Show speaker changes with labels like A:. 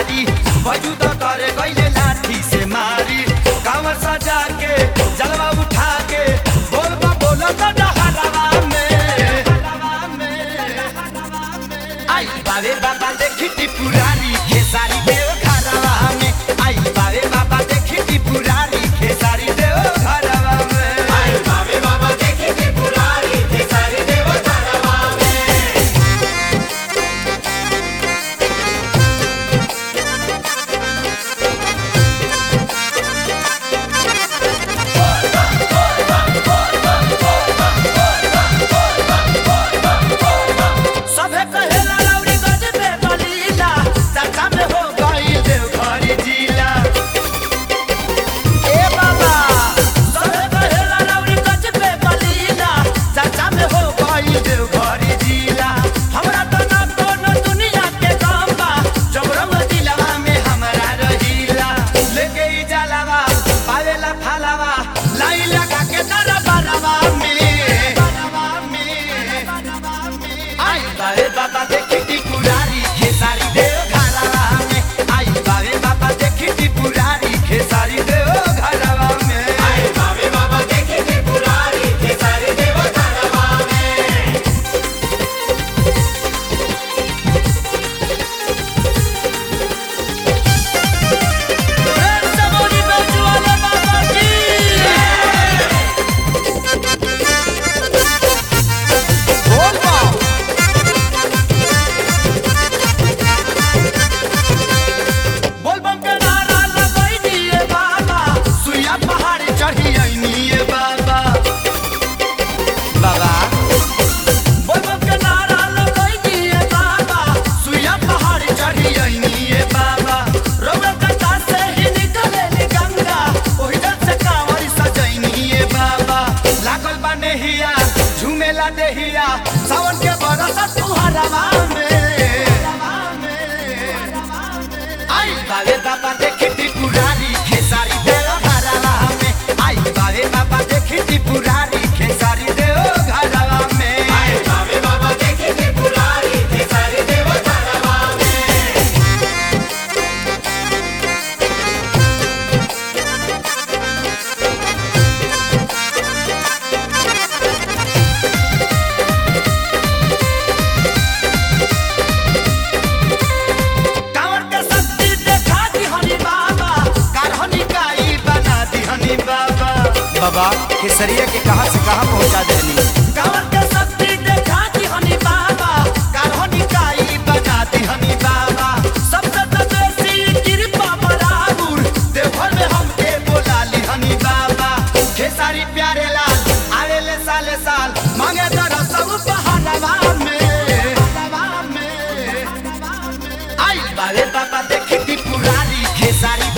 A: पुजारी वजूद करे गईले लाठी से मारी कांवर सजा के जलवा उठा के बोल बा बोलो तो डहरवा में आई बाबे बाबा देखी त्रिपुरारी खेसारी देव घरवा में आई बाबे बाबा देखी त्रिपुरारी खेसारी देव घरवा में आई बाबे बाबा देखी त्रिपुरारी खेसारी देव घरवा में सभे कहेला लौरी गज पे बलीला चाचा में हो गई देवघरी जिला ए बाबा सभे कहेला लौरी गज पे बलीला चाचा में हो गई देवघरी जिला हमरा तो ना कोनो दुनिया के काम बा जबरम दिलवा में हमरा रहिला लेके ई जलवा पावेला फालवा लाई लगा के दरबारवा में दरबारवा में आई बाबे बाबा देखी त्रिपुरारी खेसारी देव घरवा में आई बाबे बाबा देखी त्रिपुरारी खेसारी देव घरवा में आई बाबे बाबा देखी त्रिपुरारी खेसारी देव घरवा में सबोनी बेजुआले बाबा की बोल बा बोलबम के नारा लगई दिए बाबा सुइया पहाड़ी चढ़ी आईनिए बाबा बाबा बोलबम के नारा लगई दिए बाबा सुइया पहाड़ी चढ़ी आईनिए बाबा रोवे कटा से ही निकले नी गंगा ओही जल से कांवरी सजैनिए बाबा लागल बा नेहिया झूमेला देहिया सावन के बरस तुहरवा में आई बाबे बाबा देखी त्रिपुरारी खेसारी देव घरवा में आई बाबे बाबा देखी त्रिपुरारी खेसारी देव घरवा में आई बाबे बाबा देखी त्रिपुरारी खेसारी देव घरवा में कांवर के शक्ति देखा दी हनी बाबा कारहनी काई बना दी हनी बाबा
B: बाबा केसरिया के कहां से कहां पहुंचा देनी
A: कांवर के शक्ति देखा दी हनी बाबा कारहनी काई बना दी हनी बाबा सबसे तो बेसी कृपा बराबर देवघर में हमके बोला ली हनी बाबा खेसारी प्यारे लाल आवेले साले साल मांगे दर सब बहानवा में बहानवा में आई बाबे बाबा देखी त्रिपुरारी खेसारी